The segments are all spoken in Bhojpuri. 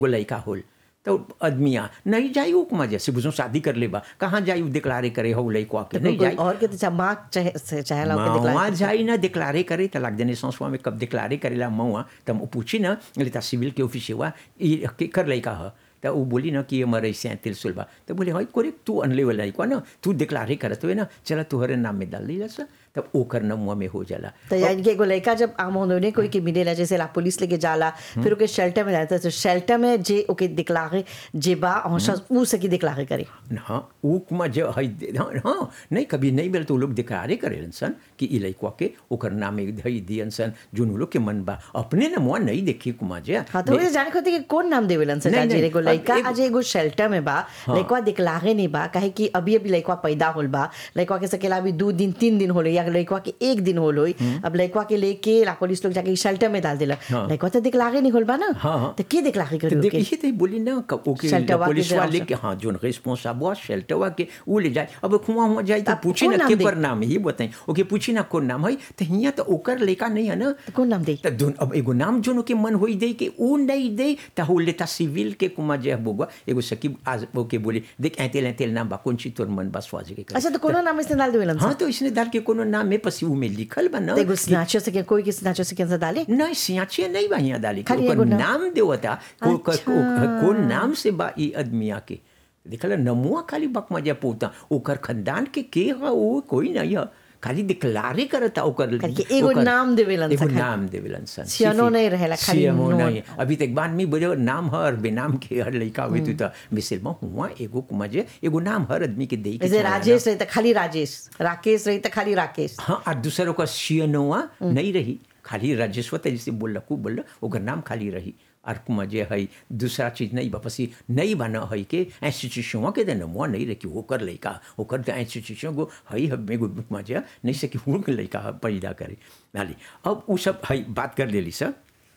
वो लड़का होल तो आदमिया नहीं जाई उ कुमा जैसे बुझो शादी कर लेबा कहाँ जाई उ डिक्लारे करे हो लड़का के नहीं कोई जाई और के तो चाहे माँ चाहे से- चाहेला ओके मौआ दिखला जाई ना डिक्लारे करे त लाग देने संसवा में कब डिक्लारे करेला मौआ तम उ पूछी ना लेता सिविल के ऑफिस हुआ ई के कर लइका ह त उ बोली ना कि ये मरे से तिल सुलबा तो बोले हाय कोरे तू अनले वाला लइका ना तू डिक्लारे करत हुए ना चला तोहरे नाम में डाल दी सा तब ओकर नमुआ में हो जाला तो यानी कि एगो लड़का जब आम होने कोई के मिलेला जैसे ला पुलिस लेके जाला फिर ओके शेल्टर में जाता है तो शेल्टर में जे ओके दिखलागे जे बा हौशा ऊ सकी दिखलागे करे हाँ ऊ कुमा जो है हाँ हाँ नहीं कभी नहीं बेल तो उ लोग डिक्लारे करेलन सन कि ई लइका के ओकर नाम में धई दियन सन जोन उ लोग के मन बा अपने नमुआ नहीं देखी कुमा जे हाँ तो वही जाने खातिर कि कौन नाम देवेलन से नहीं, जाजी नहीं, एगो अब लड़का एगो- आज एगो शेल्टर में बा लड़का दिखलागे नहीं बा काहे कि अभी अभी लड़का पैदा होल बा लड़का के सकेला अभी दो दिन तीन दिन होले या लड़का के एक दिन होल होई अब लड़का के लेके ला पुलिस लोग जाके शेल्टर में डाल देला हाँ। लड़का तो दिखलागे नहीं होल बा ना हाँ, हाँ। तो के दिखलागे तो करे ओके देखिए तो बोली ना कब ओके शेल्टरवा के पुलिस वाले जवाब के हाँ जोन रिस्पॉन्सिबल हुआ शेल्टरवा के वो ले जाए अब खुआ हुआ जाए तो तब पूछी कौन ना नाम के दे? पर नाम है ये बताएं ओके पूछी ना कौन नाम है तो हिया तो ओकर लेका नहीं है ना तो कौन नाम दे तो दोन अब एगो नाम जोन के मन होई दे के ऊ नहीं दे तो हो लेता सिविल के कुमा जे बोगवा एगो सकीब आज ओके बोले देख ऐतेल ऐतेल नाम बा कौन ची तोर मन बा स्वाज के करे। अच्छा तो कोनो नाम इसने डाल देवेलन हाँ तो इसने डाल के कोनो नाम में पसी ऊ में लिखल बा ना तो एगो स्नैचर से क्या कोई के स्नैचर से कैसे डाले नहीं सियाचिया नहीं बा यहाँ डाली के खाली ओकर एगो नाम? नाम देवता को को- अच्छा। को- कौन नाम से बा ई आदमिया के देखल नमुआ खाली बक मजा पोता ओकर खानदान के के ह वो कोई नहीं है खाली डिक्लारे करता ओकर करके एगो ओकर- नाम देवेलन एगो सा खाली। नाम देवेलन सन सियानो सिर्फ- नहीं रहेला, खाली सियानो नोन। नहीं अभी तक बाद में बोले नाम हर बेनाम के हर लड़का हुए तो मिसिल में हुआ एगो कुमजे एगो नाम हर आदमी के दे के जैसे चला ना। राजेश रही तो खाली राजेश राकेश रही तो खाली राकेश हाँ और दूसरों का सियनोआ नहीं रही खाली राजेश्वर जैसे बोल रखू बोल रहा ओकर नाम खाली रही और कुमा जे है दूसरा चीज नहीं वापसी नहीं बना है के इंस्टीट्यूशन के देना मुआ नहीं रखी ओकर लड़का ओकर तो इंस्टीट्यूशन को है हमें गो कुमा जे नहीं सकी वो के लड़का पैदा करे नाली अब वो सब है बात कर लेली सर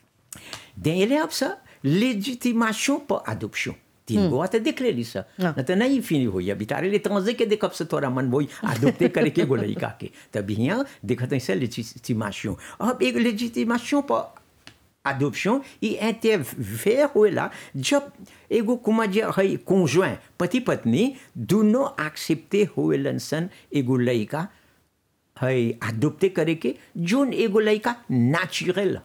देले अब सर लेजिटिमेशन पर adoption तीन गो तो देख लेली सर हाँ। न तो नहीं फिनी होई अभी तारे ले तंजे के देखब से तोरा मन बोई adopter करे के गो लड़का के तब यहाँ देखत है से लेजिटिमेशन अब एक लेजिटिमेशन पर adoption il intervient होला जब एगो कुमा जे है conjoint पति पत्नी दोनों एक्सेप्टे होलन सन एगो लड़का है adopter करे के जोन एगो लड़का नेचुरल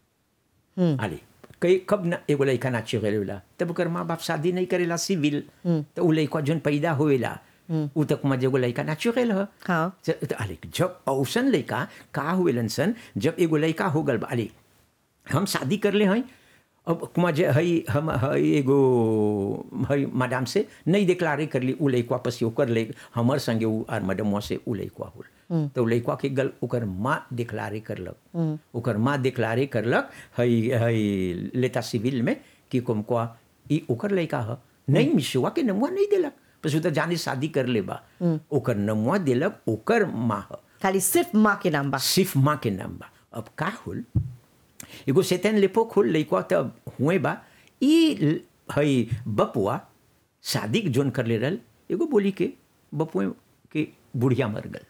है अरे कई कब ना एगो लड़का नेचुरल होला तब ओकर माँ बाप शादी नहीं करेला सिविल तो उ लड़का जोन पैदा होएला उ तक में एगो लड़का नेचुरल है हाँ ज- त- अरे जब औसन लड़का का हुएलन सन जब एगो लड़का हो गल बा, अरे हम शादी कर ले हैं अब कुमा जे हई हम हई एगो हई मैडम से नहीं डिक्लारे कर ली उ लड़का पस ओकर ले हमर संगे उ आर मैडम से उ लड़का होल तो उ लड़का के गल ओकर माँ डिक्लारे करलक ओकर माँ डिक्लारे करलक हई हई लेता सिविल में कि कुमको ई ओकर लड़का ह नहीं मिसुआ के नमुआ नहीं देलक बस उ तो जाने शादी कर ले बा ओकर नमुआ देलक ओकर माँ ह खाली सिर्फ माँ के नाम बा सिर्फ माँ के नाम बा अब का होल एगो सेतन लेपो खोल लइका तब हुए बा ई ल- हई बपुआ शादी जोन कर ले रहल एगो बोली के बपुए के बुढ़िया मर गल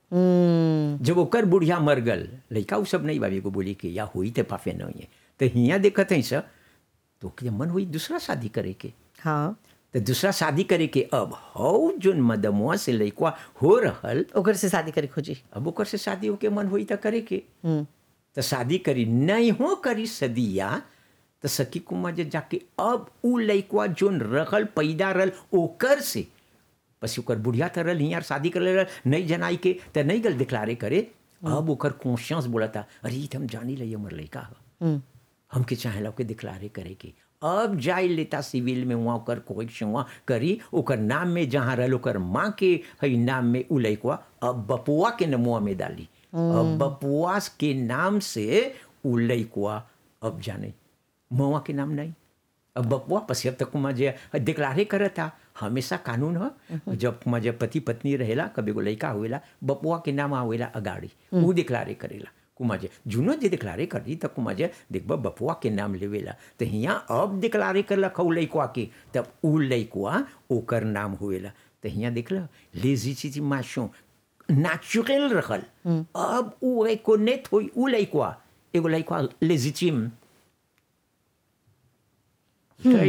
हम्म, जब ओकर बुढ़िया मर गल लइका उ सब नहीं बा एगो बोली के या हुई ते पाफे नहीं है तो हियाँ देखत है सर तो ओके मन हुई दूसरा शादी करे के हाँ तो दूसरा शादी करे के अब हौ जोन मदमुआ से लइका हो रहल ओकर से शादी करे खोजी अब ओकर से शादी होके मन हुई तो करे के हम्म, तो शादी करी नहीं हो करी सदिया तो सखी कुमार जे जाके अब उ लइकवा जोन रहल पैदा रहल ओकर से बस ओकर बुढ़िया तो रहल हियार शादी कर ले रहल नहीं जनाई के तो नहीं गल डिक्लारे करे अब ओकर कॉन्शियस बोलता अरे ई तो हम जानी लई हमर लइका ह हम्म, हमके चाहेला ओके डिक्लारे करे के अब जाए लेता सिविल में वहाँ ओकर कोई वहाँ करी ओकर नाम में जहाँ रहल ओकर माँ के हई नाम में उ लइकवा अब बपुआ के नमुआ में डाली अब बपुआ के नाम से उ लइकवा अब जाने मवा के नाम नहीं अब बपुआ पसी अब तक जे डिक्लारे करता हमेशा कानून ह जब जे पति पत्नी रहेला कभी एगो लइका होएला बपुआ के नाम आवेला अगाड़ी उ डिक्लारे करेला कुमाजे जुनो जे डिक्लारे कर दी तब कुमाजे देखब बपुआ के नाम लेवेला तो हियाँ अब डिक्लारे करलक उ लइकवा के तब उ लइकवा ओकर नाम होएला तो हियाँ देखल लेजी चीज माशो नेचुरल रहल अब उ एकोनेट होई उ लइकवा एगो लइकवा लेजिटिम